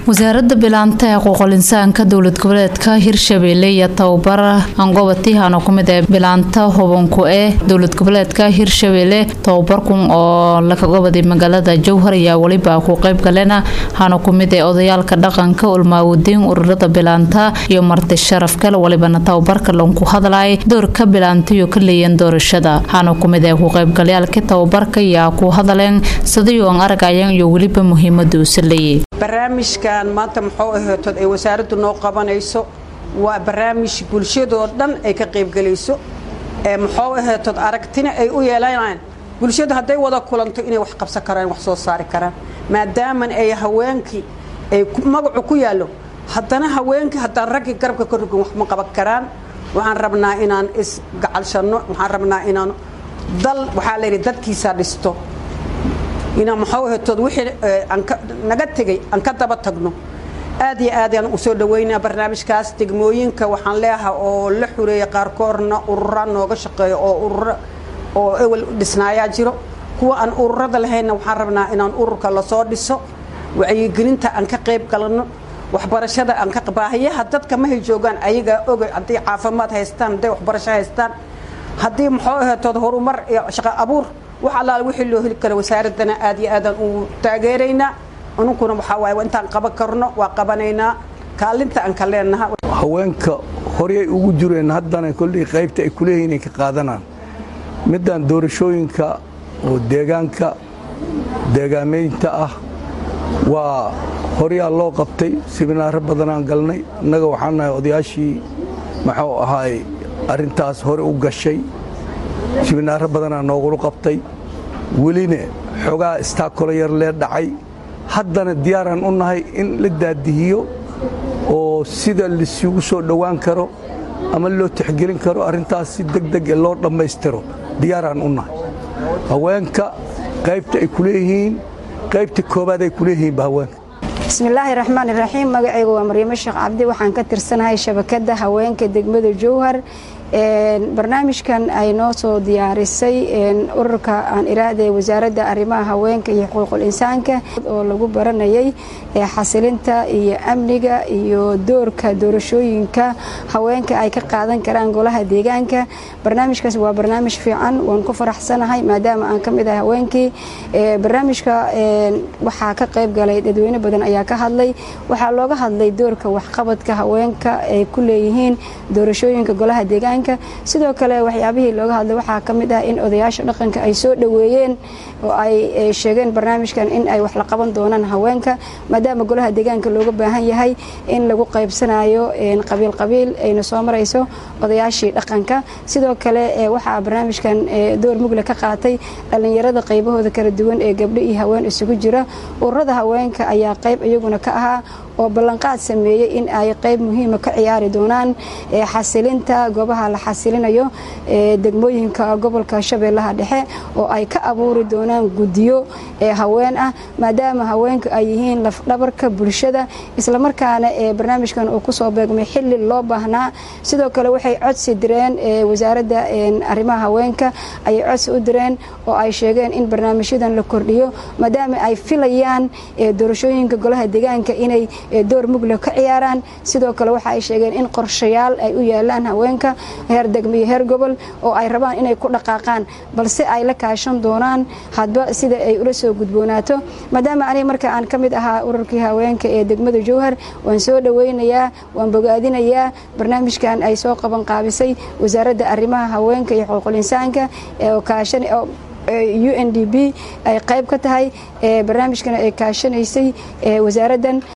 wasaaradda bilaanta ee xuquuqul insaanka dowlad goboleedka hirshabeelle iyo tababar angobatihan oo kumid ee bilaanta hubanku ee dowlad goboleedka hirshabeelle tababarkun oo lakagobaday magaalada jowhar ayaa weliba ku qeyb galena hana kumid ee odayaalka dhaqanka ulmaawadiin ururada bilaanta iyo marti sharaf kale walibana tababarka lanku hadlay doorka bilaantayo ka leeyan doorashada hana kumid ee ku qeybgalayaalka tababarka ayaa ku hadaleen sidii oon aragayan iyo weliba muhiimada usa leeyay barnaamijkan maanta muxuu aheetood ay wasaaraddu noo qabanayso waa barnaamij bulshadoo dhan ay ka qaybgelayso ee muxuu aheetood aragtina ay u yeelanayaan bulshadu hadday wada kulanto inay wax qabsan karaan wax soo saari karaan maadaaman ay haweenkii ay magacu ku yaallo haddana haweenkii haddaan raggii garabka ka rogin wax ma qaban karaan waxaan rabnaa inaan isgacalshanno waxaan rabnaa inaan dal waxaa layidhi dadkiisa dhisto inaan muxuu ahetood wixii naga tegey aan ka daba tagno aad iyo aad aan u soo dhaweynaa barnaamijkaas degmooyinka waxaan leeahay oo la xureeya qaarkoorna urura nooga shaqeeyo oo urura oo ewel dhisnaayaa jiro kuwa aan ururada lahaynna waxaan rabnaa inaan ururka lasoo dhiso wacyigelinta aan ka qayb galanno waxbarashada aan ka baahiyaha dadka mahay joogaan ayagaa oga hadday caafimaad haystaan hadday waxbarasho haystaan haddii muxuu ahetood horumar iyo shaqo abuur wax allaal wixii loo heli karo wasaaraddana aad iyo aadaan u taageeraynaa anunkuna waxaa waaye intaan qaban karno waa qabanaynaa kaalinta aan ka leenaha haweenka horyay ugu jireen haddana kolley qaybta ay kuleeyihin inay ka qaadanaan middan doorashooyinka oo deegaanka deegaamaynta ah waa horyaa loo qabtay siminaaro badanaan galnay innaga waxaan nahay odayaashii maxuu ahaay arrintaas hore u gashay siminaaro badanaa noogulu qabtay weline xogaa istaakolo yar lee dhacay haddana diyaaraan u nahay in la daadihiyo oo sida laisugu soo dhowaan karo ama loo tixgelin karo arrintaas si degdege loo dhammaystiro diyaaraan u nahay haweenka qaybta ay ku leeyihiin qaybta koobaad ay ku leeyihiinba haweenka bismillaahi raxmaani raxiim magacaygu waa maryamo sheekh cabdi waxaan ka tirsanahay shabakadda haweenka degmada jowhar barnaamijkan ay noo soo diyaarisay ururka aan iraahday wasaaradda arrimaha haweenka iyo xuquuqul insaanka oo lagu baranayay xasilinta iyo amniga iyo doorka doorashooyinka haweenka ay ka qaadan karaan golaha deegaanka barnaamijkaas waa barnaamij fiican waan ku faraxsanahay maadaama aan ka mid ahay haweenkii barnaamijka waxaa ka qayb galay dadweyne badan ayaa ka hadlay waxaa looga hadlay doorka waxqabadka haweenka ay ku leeyihiin doorashooyinka golaha deegaanka sidoo kale waxyaabihii looga hadlay waxaa ka mid ah in odayaasha dhaqanka ay soo dhoweeyeen oo ay sheegeen barnaamijkan in ay wax la qaban doonaan haweenka maadaama golaha deegaanka looga baahan yahay in lagu qaybsanayo qabiil qabiil ayna soo marayso odayaashii dhaqanka sidoo kale waxaa barnaamijkan door mugle ka qaatay dhallinyarada qaybahooda kala duwan ee gabdho iyo haween isugu jira ururada haweenka ayaa qayb iyaguna ka ahaa oo ballanqaad sameeyey in ay qayb muhiima ka ciyaari doonaan xasilinta goobaha la xasilinayo degmooyinka gobolka shabeellaha dhexe oo ay ka abuuri doonaan guddiyo haween ah maadaama haweenku ay yihiin lafdhabarka bulshada islamarkaana barnaamijkan uu kusoo beegmay xili loo baahnaa sidoo kale waxay codsi direen wasaaradda arrimaha haweenka ayay codsi u direen oo ay sheegeen in barnaamijyadan la kordhiyo maadaama ay filayaan doorashooyinka golaha deegaanka inay door mugle ka ciyaaraan sidoo kale waxa ay sheegeen in qorshayaal ay u yaalaan haweenka heer degmo iyo heer gobol oo ay rabaan inay ku dhaqaaqaan balse ay la kaashan doonaan hadba sida ay ula soo gudboonaato maadaama aniga marka aan ka mid ahaa ururkii haweenka ee degmada jowhar waan soo dhoweynayaa waan bogaadinayaa barnaamijkan ay soo qaban qaabisay wasaaradda arrimaha haweenka iyo xuquuqul insaanka oo kaashan u n d b ay qayb ka tahay barnaamijkana ay kaashanaysay wasaaraddan